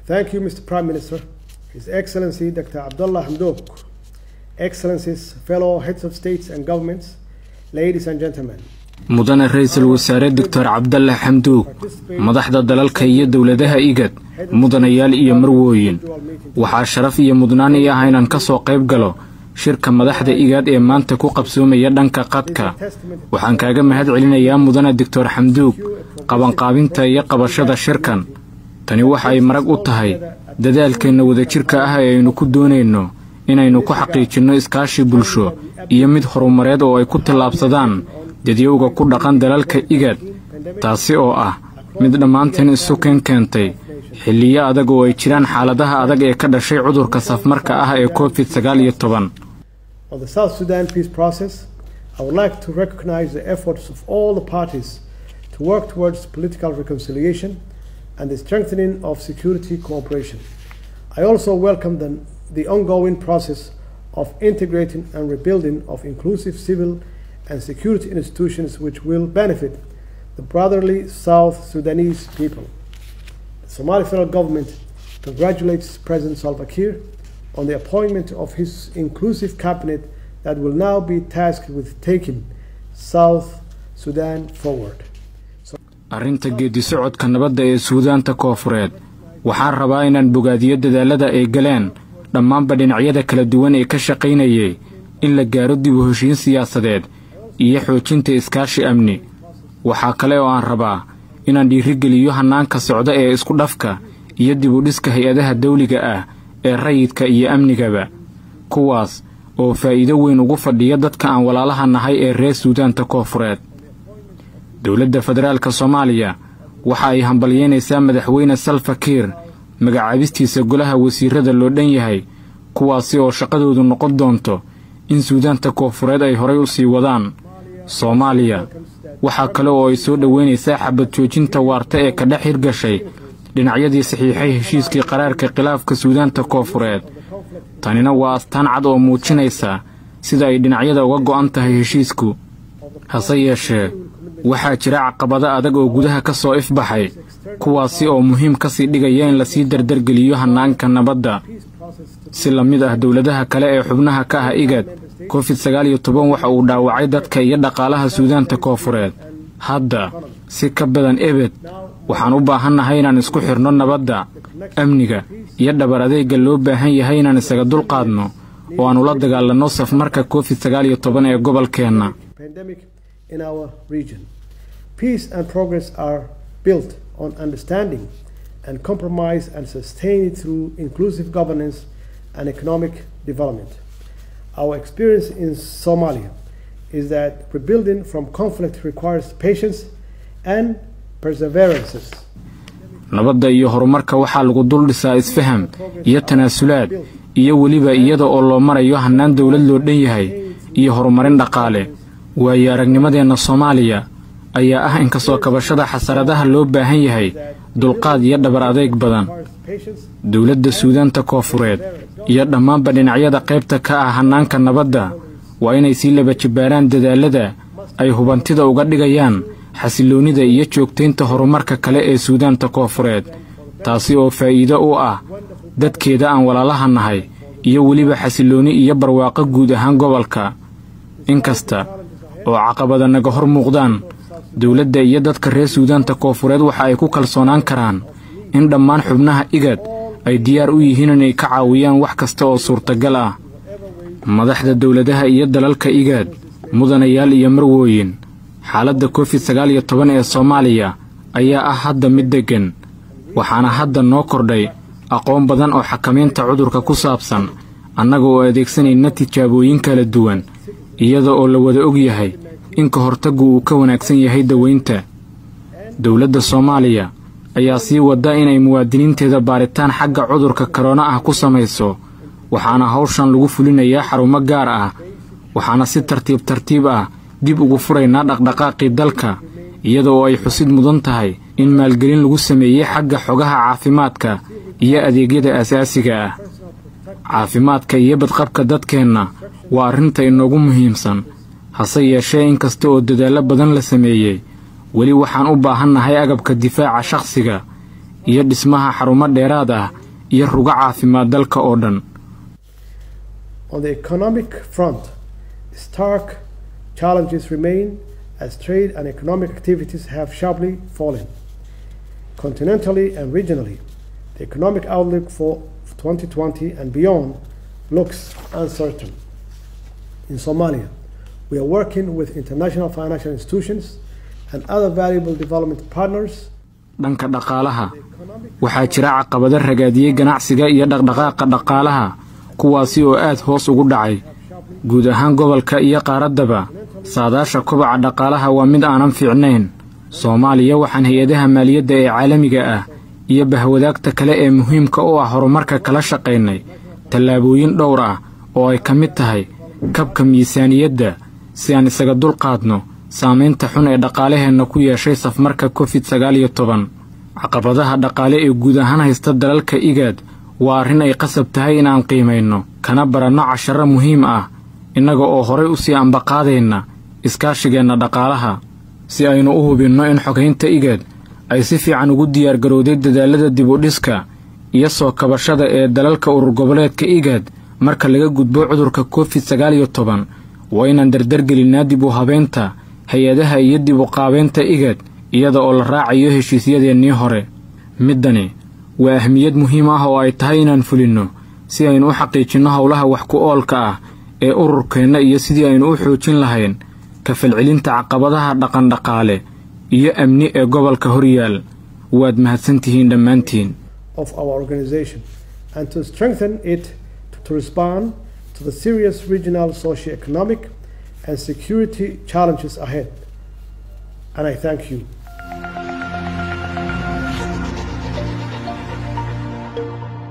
Thank you, Mr. Prime Minister, His Excellency Dr. Abdullah Hamdok, Excellencies, fellow heads of states and governments, ladies and gentlemen. mudane ra-iisul wasaare doctor cabdalle xamduug madaxda dalalka iyo dowladaha igad mudanayaal iyo marwooyin waxaa sharaf iyo mudnaan ii ah inaan ka soo qayb galo shirka madaxda igaad ee maanta ku qabsoomaya dhanka qadka waxaan kaaga mahad celinayaa mudane doctor xamduug qabanqaabinta iyo qabashada shirkan tani waxa ay marag u tahay dadaalkeenna wadajirka ah ee aynu ku doonayno inaynu ku xaqiijinno iskaashi bulsho iyo mid horumareed oo ay ku tallaabsadaan dadyowga ku dhaqan dalalka igad taasi oo ah mid dhammaanteen isu keen keentay xilliyo adag oo ay jiraan xaaladaha adag ee ka dhashay cudurka safmarka ah ee covid sagaal iyo toban On the South Sudan peace process, I would like to recognize the efforts of all the parties to work towards political reconciliation and the strengthening of security cooperation. I also welcome the, the ongoing process of integrating and rebuilding of inclusive civil and security institutions which will benefit the brotherly South Sudanese people. The Somali federal government congratulates President Salva Kiir on the appointment of his inclusive cabinet that will now be tasked with taking South Sudan forward. arrinta geeddi socodka nabadda ee suudaanta koofureed waxaan rabaa inaan bogaadiyo dadaallada ay galeen dhammaanba dhinacyada kala duwan ee ka shaqaynayay in la gaaro dib u heshiin siyaasadeed iyo xoojinta iskaashi amni waxaa kale oo aan rabaa inaan dhiirigeliyo hannaanka socda ee isku dhafka iyo dib u dhiska hay-adaha dawliga ah ee rayidka iyo amnigaba kuwaas oo faa'iido weyn ugu fadhiya dadka aan walaalaha nahay ee reer suudaanta koofureed dowladda federaalka soomaaliya waxa ay hambalyeynaysaa madaxweyne salfa kiir magacaabistiisa golaha wasiirrada loo dhan yahay kuwaasi oo shaqadoodu noqon doonto in suudaanta koofureed ay horay u sii wadaan soomaaliya waxaa kale oo ay soo dhoweynaysaa xabad joojinta waarta ee ka dhex hirgashay dhinacyadii saxiixay heshiiskii qaraarka khilaafka suudaanta koofureed tanina waa astaan cad oo muujinaysa sida ay dhinacyada uga go'an tahay heshiisku hase yeeshee waxaa jira caqabado adag oo gudaha ka soo ifbaxay kuwaasi oo muhiim ka sii dhigaya in lasii dardargeliyo hannaanka nabadda si la mid ah dowladaha kale ee xubnaha ka ah igad covid sagaal iyo toban waxa uu dhaawacay dadka iyo dhaqaalaha suudaanta koofureed hadda si ka badan ebed waxaan u baahannahay inaan isku xidhno nabadda amniga iyo dhabar adeegga loo baahan yahay inaan isaga dulqaadno oo aan ula dagaalanno safmarka covid sagaal iyo toban ee gobolkeenna pandemic in our region. Peace and progress are built on understanding and compromise and sustained through inclusive governance and economic development. Our experience in Somalia is that rebuilding from conflict requires patience and perseverances. nabadda iyo horumarka waxaa lagu dul dhisaa isfaham iyo tanaasulaad iyo weliba iyada oo loo marayo hannaan dowlad loo dhan yahay iyo horumarin dhaqaale waayo aragnimadeenna soomaaliya ayaa ah in kasoo kabashada xasaradaha loo baahan yahay dulqaad iyo dhabar adeeg badan dowladda suudaanta koofureed iyo dhammaanba dhinacyada qaybta ka ah hannaanka nabadda waa inay sii laba jibbaaraan dadaallada ay hubantida uga dhigayaan xasilloonnida iyo joogtaynta horumarka kale ee suudaanta koofureed taasi oo faa'iido u ah dadkeeda aan walaalaha nahay iyo weliba xasilloonni iyo barwaaqo guud ahaan gobolka inkasta oo caqabada naga hor muuqdaan dowladda iyo dadka reer suudaanta koofureed waxa ay ku kalsoonaan karaan in dhammaan xubnaha igad ay diyaar u yihiin inay ka caawiyaan wax kasta oo suurtagal ah madaxda dowladaha iyo dalalka igaad mudanayaal iyo marwooyin xaaladda covid sagaal iyo toban ee soomaaliya ayaa ah hadda mid deggan waxaana hadda noo kordhay aqoon badan oo xakamaynta cudurka ku saabsan annaga oo adeegsanayna tijaabooyin kala duwan iyada oo la wada og yahay in ka hortaggu uu ka wanaagsan yahay daweynta dowladda soomaaliya ayaa sii wadda inay muwaadiniinteeda baaritaan xagga cudurka korona ah ku samayso waxaana hawshan lagu fulinayaa xarumo gaar ah waxaana si tartiib tartiib ah dib ugu furaynaa dhaqdhaqaaqii dalka iyada oo ay xusid mudan tahay in maalgelin lagu sameeyey xagga xogaha caafimaadka iyo adeegyada asaasiga ah caafimaadka iyo badqabka dadkeenna waa arrinta inoogu muhiimsan hase yeeshee inkasta oo dadaallo badan la sameeyey weli waxaan u baahannahay agabka difaaca shakhsiga iyo dhismaha xarumo dheeraad ah iyo rugo caafimaad dalka oo dhan On the economic front, stark challenges remain as trade and economic activities have sharply fallen. Continentally and regionally, the economic outlook for 2020 and beyond looks uncertain. In Somalia, we are working with international financial institutions and other valuable development partners. dhanka dhaqaalaha waxaa jira caqabado ragaadiyey ganacsiga iyo dhaqdhaqaaqa dhaqaalaha kuwaasi oo aad hoos ugu dhacay guud ahaan gobolka iyo qaaraddaba saadaasha kobaca dhaqaalaha waa mid aanan fiicnayn soomaaliya waxaan hay-adaha maaliyadda ee caalamiga ah iyo bahwadaagta kale ee muhiimka u ah horumarka kala shaqaynay tallaabooyin dhowr ah oo ay ka mid tahay kabka miisaaniyadda si aan isaga dulqaadno saamaynta xun ee dhaqaalaheenna ku yeeshay safmarka covid sagaal iyo toban caqabadaha dhaqaale ee guud ahaan haysta dalalka igaad waa arrin ay qasab tahay inaan qiimayno kana baranno casharro muhiim ah innaga oo horay u sii ambaqaadayna iskaashigeenna dhaqaalaha si aynu u hubinno in xogaynta igaad ay si fiican ugu diyaargarowday dadaallada dibudhiska iyo soo kabashada ee dalalka urur goboleedka igaad marka laga gudbo cudurka covid sagaal iyo toban waa inaan dardargelinnaa dib u habaynta hay-adaha iyo dib u qaabaynta igaad iyada oo la raacayo heshiisyadeennii hore middani waa ahmiyad muhiim ah oo ay tahay inaan fulinno si aynu u xaqiijinno howlaha wax ku oolka ah ee ururkeenna iyo sidii aynu u xoojin lahayn ka falcelinta caqabadaha dhaqandhaqaale iyo amni ee gobolka horyaal waad mahadsantihiin dhammaantiin of our organization and to strengthen it to respond to the serious regional socio-economic and security challenges ahead. And I thank you.